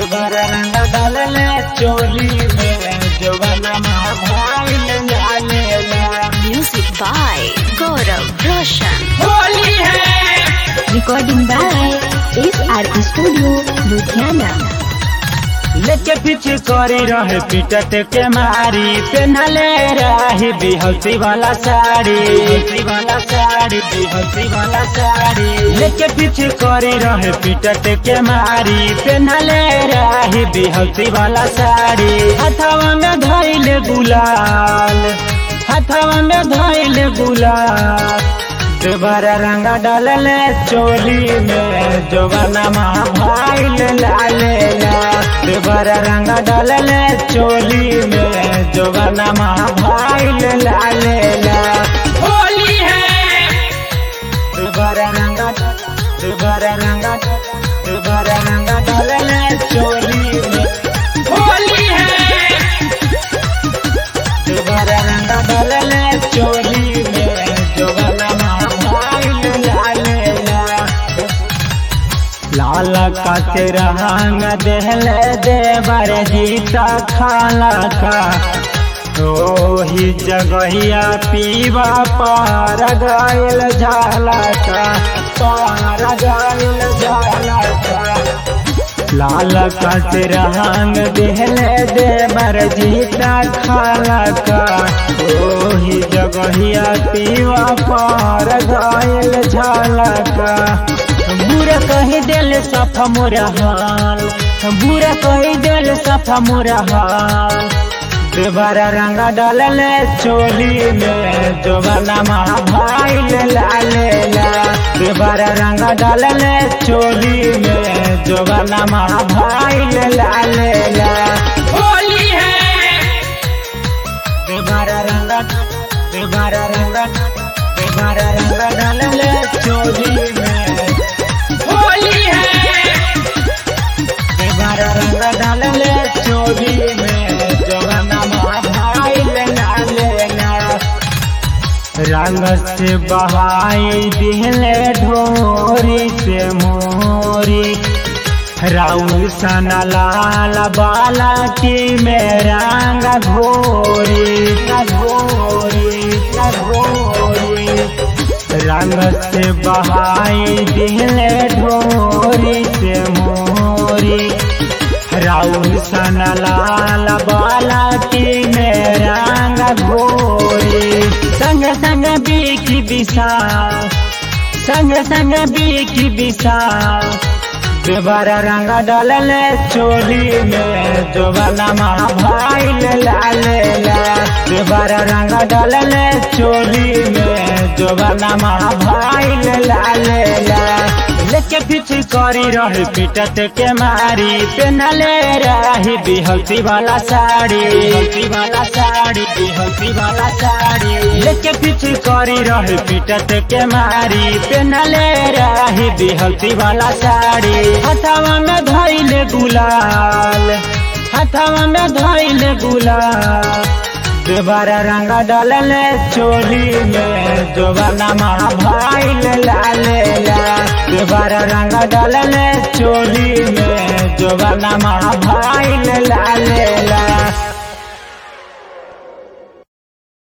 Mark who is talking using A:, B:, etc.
A: दोबारा रंग डालले चोली में जवाना भाईल डालेला
B: Music by Gaurav Roshan.
A: Holi है
C: Recording by SR Studio, Ludhiana.
A: लेके पीछे करे रहे पिटत के मारी पहनले रही बिहौती वाला साड़ी बिहौती वाला साड़ी बिहौती वाला साड़ी लेके पीछे करे रहे पिटत के मारी पहनले रही बिहौती वाला साड़ी हथवा में धइले गुलाल हथवा में धइले गुलाल दोबारा रंगा डालले चोली में जोबना भाईल लालेला दोबारा रंगा डालले चोली में जोबना भाईल लालेला होली है दोबारा रंगा दोबारा रंगा दोबारा रंगा डालले चोली में होली है दोबारा रंगा डालले चोली में जोबना भाईल लालेला लाल का रंग देहले देवर जीता खाला का ही जगहिया पीवा पार गायल झाला का पार गायल झाला का लाल कट रंग देहले देवर जीता खाला का ओही जगहिया पीवा पार गायल झाला का बुरा कही दिल सफा मोरा हाल बुरा कही दिल सफा मोरा हाल दोबारा रंगा डालले चोली में जोबना भाईल लालेला दोबारा रंगा डालले चोली में जोबना भाईल लालेला होली है दोबारा रंगा दोबारा रंगा दोबारा रंगा डालले चोली में होली है दोबारा रंगा डालले चोली में जवाना भाईल लालेला रंग से बहाई दिहले ढोरी से मोरी राउर सना लाल बाला की में रंग घोरी घोरी घोरी रंग से बहाई दिहले ढोरी से मोरी राउर सन लाल बाला की में रंग घोरी संग संग बीकी विशाल संग संग बीकी विशाल दोबारा रंग डालले चोली में जोबना भाईल लालेला दोबारा रंग डालले चोली में जोबना भाईल लालेला लेके पीछे करी रही पिटत के मारी पहनले रही बिहौती वाला साड़ी बिहौती वाला साड़ी बिहौती वाला साड़ी लेके पीछे करी रही पिटत के मारी पहनले रही बिहौती वाला साड़ी हथवा में धइले गुलाल हथवा में धइले गुलाल दोबारा रंगा डालले चोली में दोबारा भाईल लालेला दोबारा रंगा डालले चोली में दोबारा भाईल लालेला